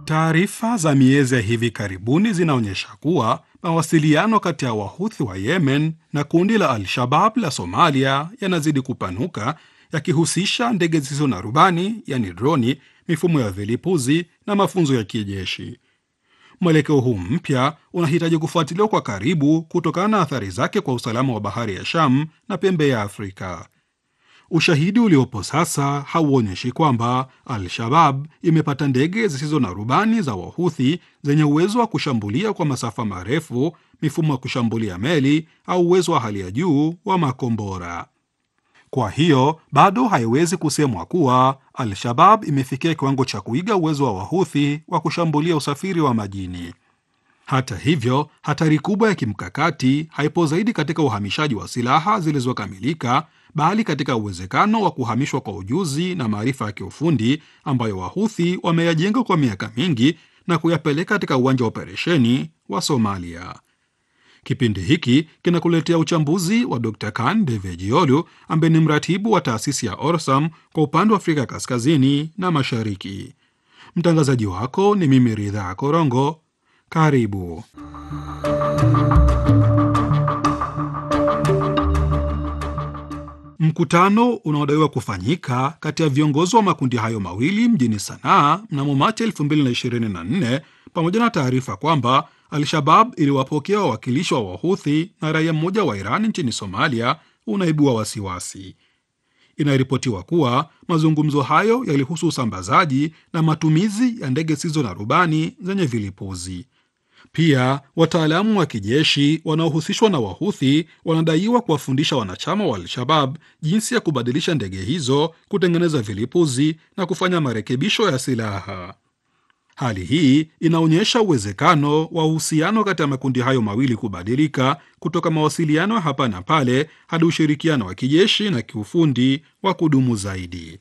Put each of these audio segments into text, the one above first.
Taarifa za miezi ya hivi karibuni zinaonyesha kuwa mawasiliano kati ya Wahuthi wa Yemen na kundi la Al-Shabab la Somalia yanazidi kupanuka, yakihusisha ndege zisizo na rubani, yani droni, mifumo ya vilipuzi na mafunzo ya kijeshi. Mwelekeo huu mpya unahitaji kufuatiliwa kwa karibu kutokana na athari zake kwa usalama wa bahari ya Sham na pembe ya Afrika. Ushahidi uliopo sasa hauonyeshi kwamba Al-Shabab imepata ndege zisizo na rubani za Wahuthi zenye uwezo wa kushambulia kwa masafa marefu, mifumo ya kushambulia meli au uwezo wa hali ya juu wa makombora. Kwa hiyo bado haiwezi kusemwa kuwa Al-Shabab imefikia kiwango cha kuiga uwezo wa Wahuthi wa kushambulia usafiri wa majini. Hata hivyo, hatari kubwa ya kimkakati haipo zaidi katika uhamishaji wa silaha zilizokamilika, bali katika uwezekano wa kuhamishwa kwa ujuzi na maarifa ya kiufundi ambayo Wahuthi wameyajenga kwa miaka mingi na kuyapeleka katika uwanja wa operesheni wa Somalia. Kipindi hiki kinakuletea uchambuzi wa Dr Kan Devejiolu ambaye ni mratibu wa taasisi ya Orsam kwa upande wa Afrika kaskazini na mashariki. Mtangazaji wako ni mimi Ridhaa Korongo. Karibu. Mkutano unaodaiwa kufanyika kati ya viongozi wa makundi hayo mawili mjini Sanaa mnamo Machi 2024 pamoja na taarifa kwamba Al-Shabab iliwapokea wawakilishi wa Wahuthi na raia mmoja wa Iran nchini Somalia unaibua wasiwasi. Inaripotiwa kuwa mazungumzo hayo yalihusu usambazaji na matumizi ya ndege zisizo na rubani zenye vilipuzi. Pia wataalamu wa kijeshi wanaohusishwa na Wahuthi wanadaiwa kuwafundisha wanachama wa Al-Shabab jinsi ya kubadilisha ndege hizo, kutengeneza vilipuzi na kufanya marekebisho ya silaha. Hali hii inaonyesha uwezekano wa uhusiano kati ya makundi hayo mawili kubadilika kutoka mawasiliano ya hapa na pale hadi ushirikiano wa kijeshi na kiufundi wa kudumu zaidi.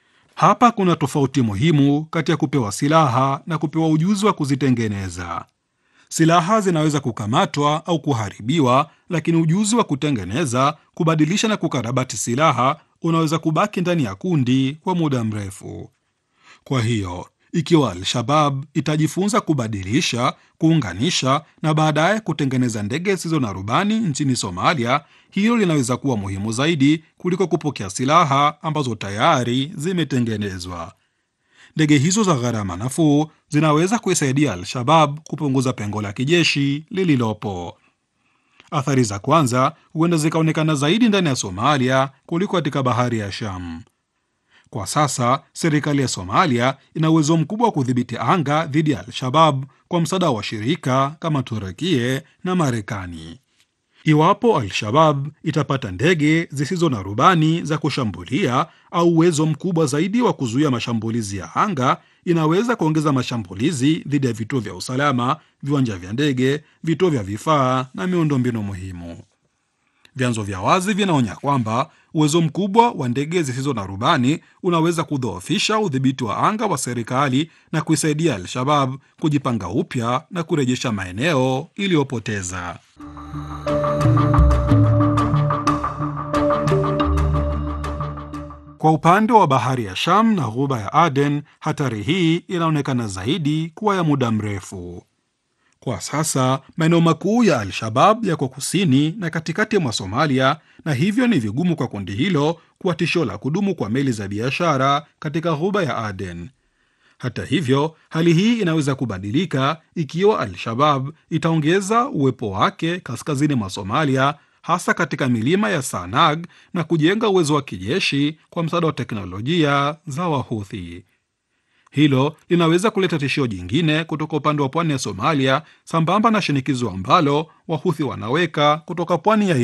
Hapa kuna tofauti muhimu kati ya kupewa silaha na kupewa ujuzi wa kuzitengeneza. Silaha zinaweza kukamatwa au kuharibiwa, lakini ujuzi wa kutengeneza, kubadilisha na kukarabati silaha unaweza kubaki ndani ya kundi kwa muda mrefu. Kwa hiyo ikiwa Al-Shabab itajifunza kubadilisha, kuunganisha na baadaye kutengeneza ndege zisizo na rubani nchini Somalia, hilo linaweza kuwa muhimu zaidi kuliko kupokea silaha ambazo tayari zimetengenezwa. Ndege hizo za gharama nafuu zinaweza kuisaidia Al-Shabab kupunguza pengo la kijeshi lililopo. Athari za kwanza huenda zikaonekana zaidi ndani ya Somalia kuliko katika bahari ya Sham. Kwa sasa serikali ya Somalia ina uwezo mkubwa wa kudhibiti anga dhidi ya Al-Shabab kwa msaada wa washirika kama Turukie na Marekani. Iwapo Al-Shabab itapata ndege zisizo na rubani za kushambulia au uwezo mkubwa zaidi wa kuzuia mashambulizi ya anga, inaweza kuongeza mashambulizi dhidi ya vituo vya usalama, viwanja vya ndege, vituo vya vifaa na miundombinu muhimu. Vyanzo vya wazi vinaonya kwamba uwezo mkubwa wa ndege zisizo na rubani unaweza kudhoofisha udhibiti wa anga wa serikali na kuisaidia Al-Shabab kujipanga upya na kurejesha maeneo iliyopoteza. Kwa upande wa bahari ya Sham na ghuba ya Aden, hatari hii inaonekana zaidi kuwa ya muda mrefu. Kwa sasa maeneo makuu ya Al-Shabab yako kusini na katikati mwa Somalia, na hivyo ni vigumu kwa kundi hilo kuwa tisho la kudumu kwa meli za biashara katika ghuba ya Aden. Hata hivyo, hali hii inaweza kubadilika ikiwa Al-Shabab itaongeza uwepo wake kaskazini mwa Somalia, hasa katika milima ya Sanag na kujenga uwezo wa kijeshi kwa msaada wa teknolojia za Wahuthi. Hilo linaweza kuleta tishio jingine kutoka upande wa pwani ya Somalia, sambamba na shinikizo ambalo Wahuthi wanaweka kutoka pwani ya